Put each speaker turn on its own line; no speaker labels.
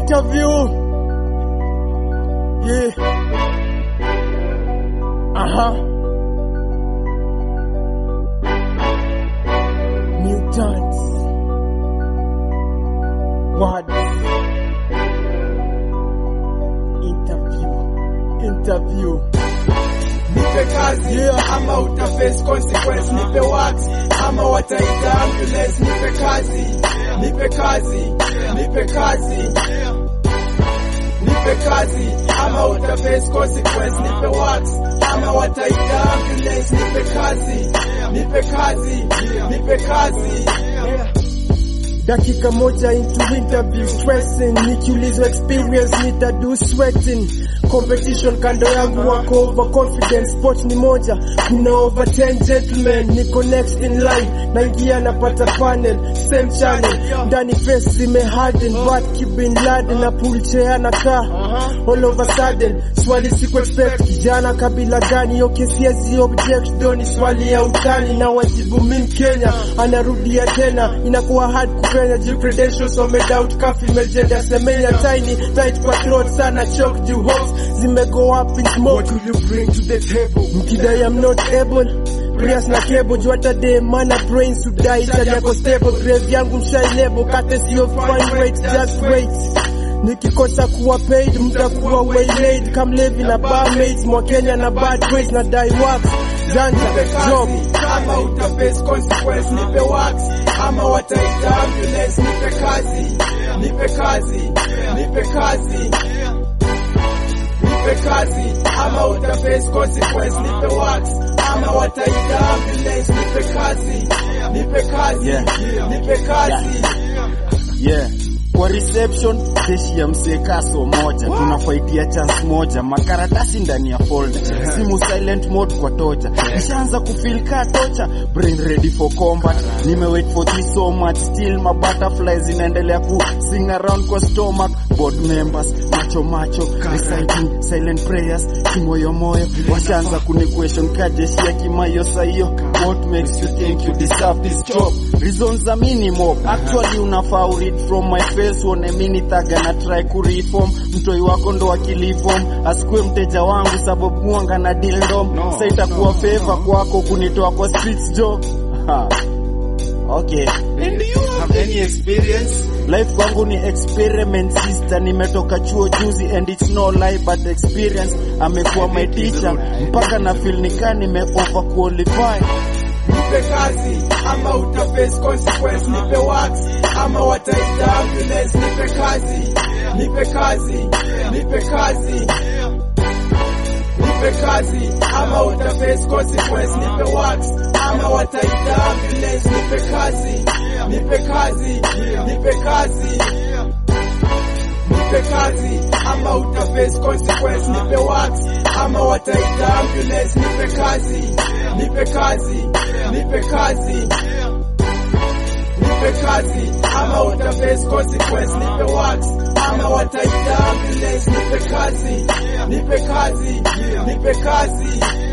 interview. Yeah. Uh-huh. Mutants. What? Interview. Interview.
nipe kazi
Yeah.
ama utaface consequence nipe wax ama wataita ambulance nipe kazi nipe kazi nipe kazi nipe kazi ama utaface consequence nipe wax ama wataita ambulance nipe kazi nipe kazi nipe kazi
dakika moja into interview stressing nikiulizwa experience nitadu sweating competition kando yangu wako overconfident sport ni moja kuna over 10 gentlemen niko next in line naingia napata panel same channel ndani face zimeharden but kibin laden na pool chair na kaa all of a sudden swali siku expect kijana kabila gani yo kesiezi object doni swali ya utani na wajibu min Kenya anarudia tena inakuwa hard kupenya juu credentials wamedoubt kafi imejenda semenya tiny tight kwa throat sana choke juu hopes zimego up in smoke
what will you bring to the table
mkidai I'm not able Prius na kebo juu hata de mana brains to die Itali yako stable grave yangu mshai lebo kate sio fine wait just wait nikikosa kuwa paid mtakuwa waylaid kamlevi na barmaids mwa Kenya na bad ways na die wax janja
nipe
job
kazi ama utaface consequence nipe wax ama wataita ambulance nipe kazi nipe kazi nipe kazi nipe kazi ama utaface consequence nipe wax ama wataita ambulance nipe kazi nipe kazi
Yeah.
nipe kazi
yeah kwa reception jeshi ya msee kaso moja tunafaitia chance moja makaratasi ndani ya folder simu silent mode kwa tocha nishaanza kufeel ka tocha brain ready for combat nimewait for this so much still my butterflies zinaendelea ku sing around kwa stomach board members macho macho reciting silent prayers kimoyo moyo washaanza kuni question ka jeshi ya kimayo sahiyo what makes you think you deserve this job reasons za minimum actually unafaa uread from my face uone mini thaga na try kureform mtoi wako ndo akiliform asikue mteja wangu sababu mwanga na deal ndom no, sa itakuwa favor kwako kunitoa kwa streets jo Ha. okay
and do you have any experience
life kwangu ni experiment sister nimetoka chuo juzi and it's no lie but experience amekuwa my teacher mpaka na feel nikaa nime over qualify
nipe kazi ama utaface consequence nipe wax ama wataita ambulance nipe kazi nipe kazi nipe kazi nipe kazi ama utaface consequence nipe wax ama wataita ambulance nipe kazi nipe kazi nipe kazi nipe kazi ama utaface consequence nipe wax ama wataita ambulance nipe kazi nipe kazi nipe kazi nipe kazi ama utaface consequence nipe wax ama wataita ambulance nipe kazi nipe kazi nipe kazi